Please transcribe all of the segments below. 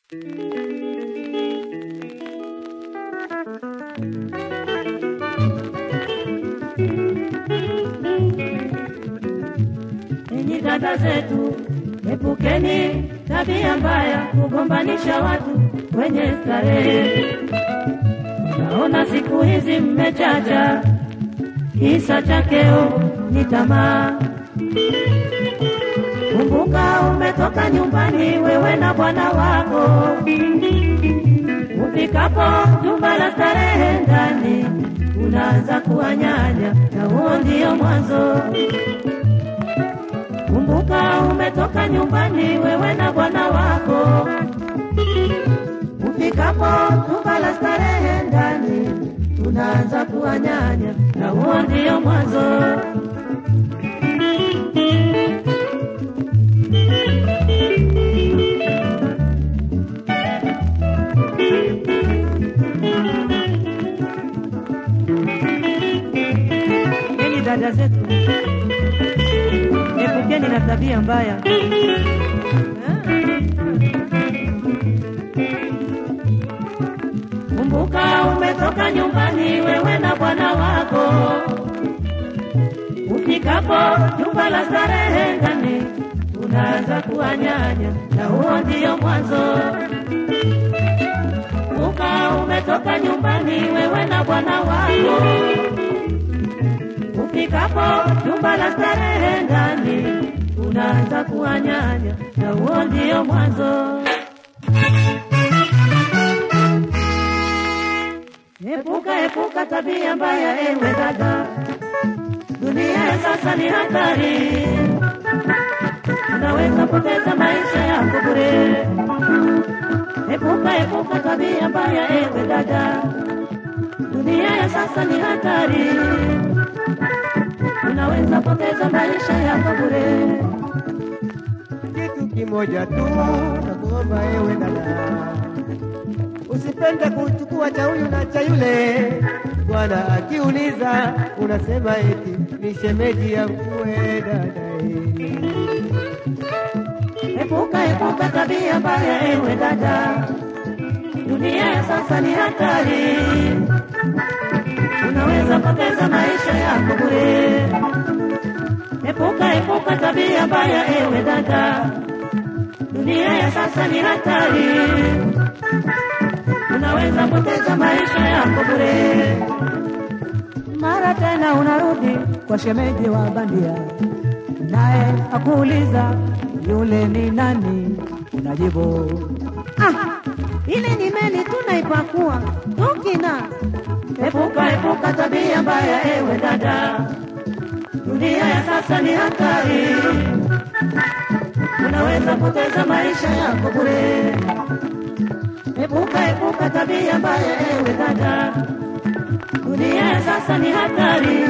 Enyi dada zetu, epukeni tabia mbaya, kugombanisha watu kwenye starehe. Naona siku hizi mmechacha, kisa cha keo ni tamaa. Kumbuka umetoka nyumbani wewe na bwana wako, ufikapo jumba la starehe ndani unaanza kuwanyanya, na huo ndio mwanzo. Kumbuka umetoka nyumbani wewe na bwana wako, ufikapo jumba la starehe ndani unaanza kuwanyanya, na huo ndio mwanzo. Enyi dada zetu, epukeni na tabia mbaya. Kumbuka umetoka nyumbani wewe na bwana wako, ufikapo jumba la starehe ndani unaanza kuwanyanya, na huo ndio mwanzo. Kumbuka umetoka nyumbani wewe na bwana wako, ufikapo jumba la starehe ndani unaanza kuwanyanya, na huo ndio mwanzo. Epuka, epuka tabia mbaya, ewe dada. Dunia ya sasa ni hatari, unaweza poteza maisha yako bure. Epuka, epuka tabia mbaya, ewe dada. Dunia ya sasa ni hatari, unaweza poteza maisha yako bure. kitu kimoja tu nakuomba ewe dada, usipende kuchukua cha huyu na cha yule. Bwana akiuliza unasema eti ni shemeji yangu we dada. Epuka, epuka tabia mbaya, ewe dada. Dunia ya sasa ni hatari, unaweza poteza maisha yako bure. Epuka, epuka tabia mbaya, ewe dada. Dunia ya sasa ni hatari, unaweza poteza maisha yako bure. Mara tena unarudi kwa shemeji wa bandia, naye akuuliza yule ni nani, unajibu Ah, ile ni meli tunaipakua tukina. Epuka, epuka tabia mbaya, ewe dada. Dunia ya sasa ni hatari, unaweza poteza maisha yako bure. Epuka, epuka tabia mbaya, ewe dada. Dunia ya sasa ni hatari,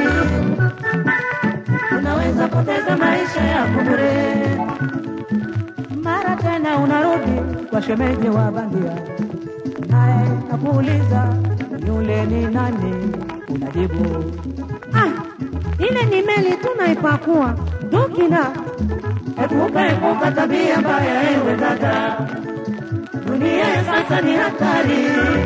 unaweza poteza maisha yako bure. mara tena unarudi kwa shemeji wa bandia, naye akuuliza yule ni nani, unajibu Ah, ile ni meli tunaipakua tukina. Epuka, epuka tabia mbaya, ewe dada. Dunia ya sasa ni hatari,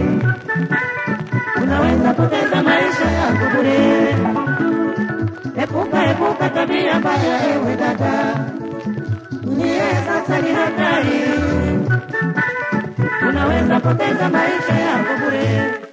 unaweza poteza maisha yako bure. Epuka, epuka tabia mbaya, ewe dada. Dunia ya sasa ni hatari, unaweza poteza maisha yako bure.